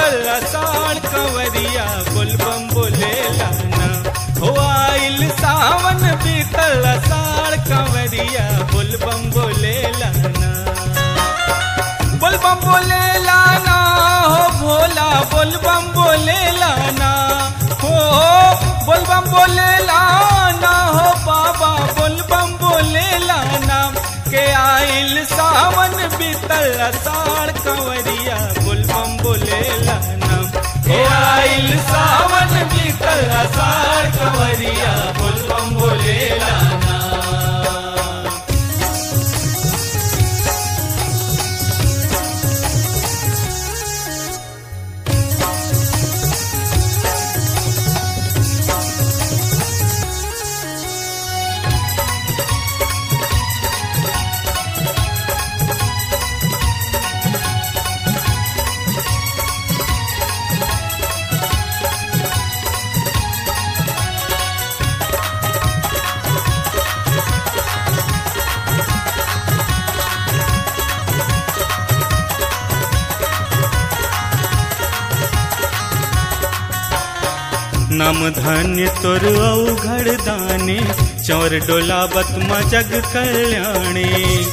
बीतल साड़ कंवरिया बोलबम बोले लाना हो आइल सावन बीतल साड़ कंवरिया बोलबम बोले लाना बोलबम बोले लाना हो भोला बोलबम बोले लाना हो बोलबम बोले लाना हो बाबा बोलबम बोले लाना के आइल सावन बीतल साड़ कंवरिया बोलबम बोले लाना के आइल सावन बीतल साड़ कंवरिया बोलबम बोले लाना नम धन्य तोर औघड़ दाने चौर डोलावत म जग कल्याणी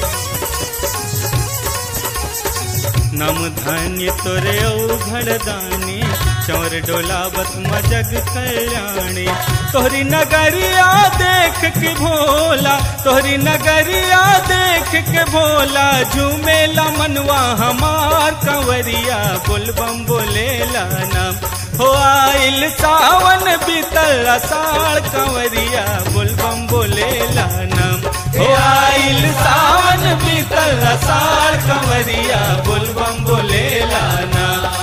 नम धन्य तोरे औघड़ दाने चौर डोलावत म जग कल्याणी तोहरी नगरिया देख के भोला तोहरी नगरिया देख के भोला झूमेला मनवा हमार कंवरिया बोलबम बोलेला नाम हो आइल सावन बीतल साड़ कंवरिया बोलबम बोलेला नाम हो आइल सावन बीतल साड़ कंवरिया बोलबम बोलेला नाम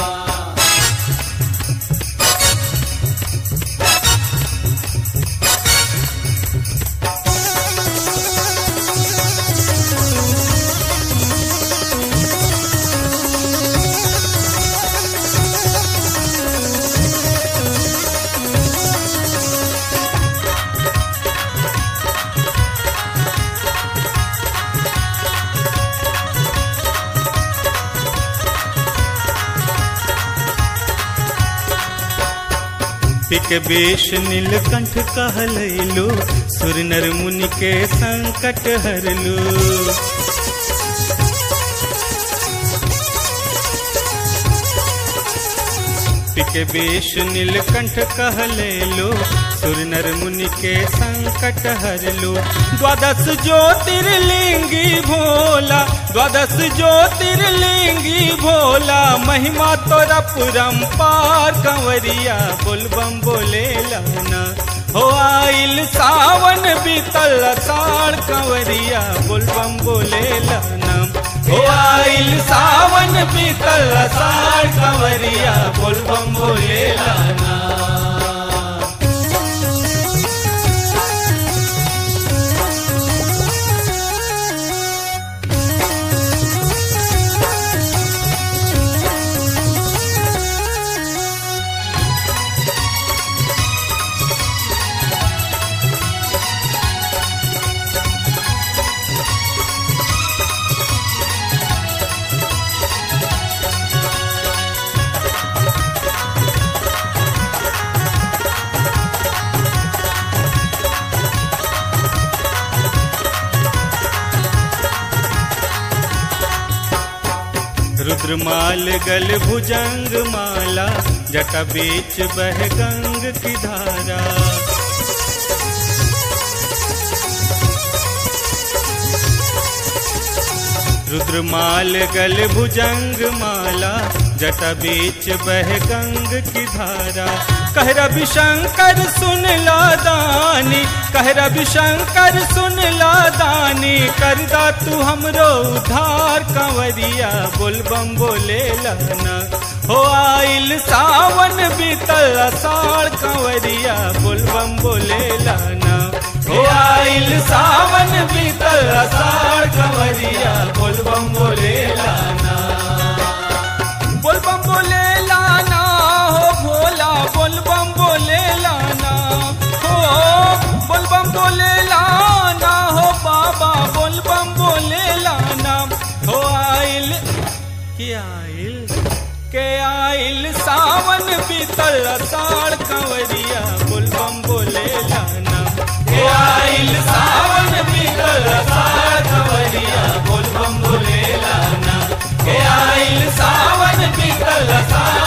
पिक बेश नीलकंठ कहलैलो सुर नर मुनि के संकट हरलो पिक बेश नीलकंठ कहलैलो सुर नर मुनि के संकट हरलो द्वादश ज्योतिर्लिंगी भोला द्वादश ज्योतिर्लिंगी भोला महिमा तोरा पुरम पार कंवरिया बोलबम बोले लाना हो आइल सावन बीतल साड़ कंवरिया बोलबम बोले लाना हो आइल सावन बीतल साड़ कंवरिया बोलबम बोले लाना रुद्रमाल गल भुजंग माला जटा बीच बह गंग की धारा रुद्रमाल गल भुजंग माला जटा बीच बह गंग की धारा कह रवि शंकर सुन ला दानी कह रवि शंकर सुन ला दानी कर दा तू हमरो उधार कंवरिया बोलबम बोले लाना हो आइल सावन बीतल साड़ कंवरिया बोलबम बोले लाना हो आइल सावन बीतल साड़ कंवरिया बोलबम बोले लाना बोलबम बोले लाना हो भोला बोलबम बोले लाना हो बोलबम बोले लाना हो बाबा बोलबम बोले लाना हो आइल के आइल के आइल सावन बीतल साड़ कंवरिया बोलबम बोले लाना के आइल सावन बीतल साड़ कंवरिया बोलबम बोले लाना के आइल सावन बीतल साड़